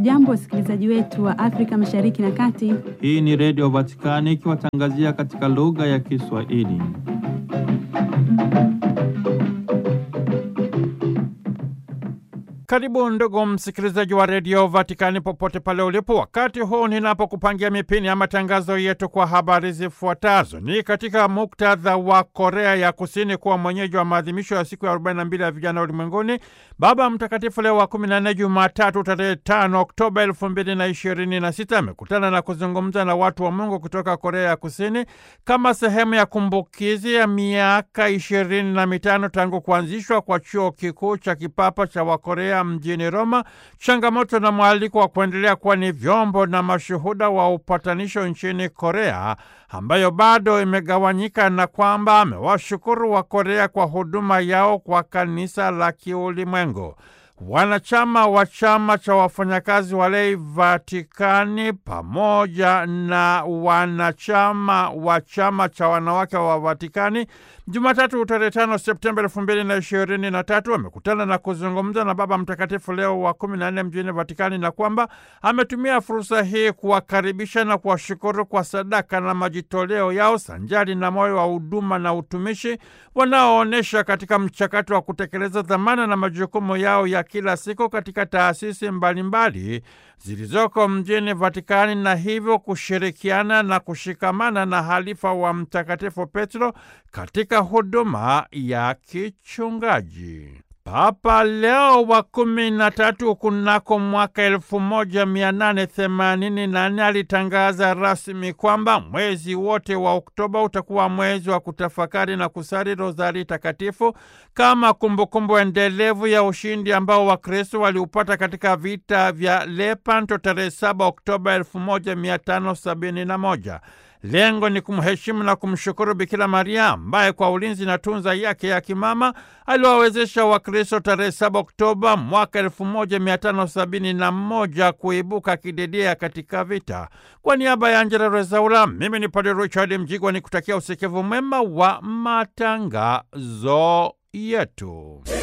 Hamjambo, wasikilizaji wetu wa Afrika Mashariki na Kati. Hii ni Redio Vatikani ikiwatangazia katika lugha ya Kiswahili. Karibu ndugu msikilizaji wa redio Vatikani popote pale ulipo, wakati huu ninapokupangia mipini ya matangazo yetu kwa habari zifuatazo. Ni katika muktadha wa Korea ya Kusini kuwa mwenyeji wa maadhimisho ya siku ya 42 ya vijana ulimwenguni, Baba Mtakatifu Leo wa 14 Jumatatu tarehe 5 Oktoba 2026 amekutana na kuzungumza na watu wa Mungu kutoka Korea ya Kusini kama sehemu ya kumbukizi ya miaka ishirini na mitano tangu kuanzishwa kwa chuo kikuu cha kipapa cha Wakorea mjini Roma, changamoto na mwaliko wa kuendelea kuwa ni vyombo na mashuhuda wa upatanisho nchini Korea ambayo bado imegawanyika, na kwamba amewashukuru wa Korea kwa huduma yao kwa kanisa la kiulimwengu. Wanachama wa chama cha wafanyakazi walei Vatikani pamoja na wanachama wa chama cha wanawake wa Vatikani Jumatatu tarehe tano Septemba elfu mbili na ishirini na tatu wamekutana na kuzungumza na Baba Mtakatifu Leo wa kumi na nne mjini Vatikani na kwamba ametumia fursa hii kuwakaribisha na kuwashukuru kwa sadaka na majitoleo yao sanjari na moyo wa huduma na utumishi wanaoonyesha katika mchakato wa kutekeleza dhamana na majukumu yao ya kila siku katika taasisi mbalimbali zilizoko mjini Vatikani na hivyo kushirikiana na kushikamana na halifa wa Mtakatifu Petro katika huduma ya kichungaji. Papa Leo wa kumi na tatu kunako mwaka elfu moja mia nane themanini na nne alitangaza rasmi kwamba mwezi wote wa Oktoba utakuwa mwezi wa kutafakari na kusali rozari takatifu kama kumbukumbu endelevu ya ushindi ambao Wakristo waliupata katika vita vya Lepanto tarehe 7 Oktoba 1571. Lengo ni kumheshimu na kumshukuru Bikira Maria ambaye kwa ulinzi na tunza yake ya kimama aliwawezesha Wakristo tarehe 7 Oktoba mwaka 1571 kuibuka kidedea katika vita. Kwa niaba ya Angela Rezaula, mimi ni Padre Richard Mjigwa ni kutakia usikivu mwema wa matangazo yetu.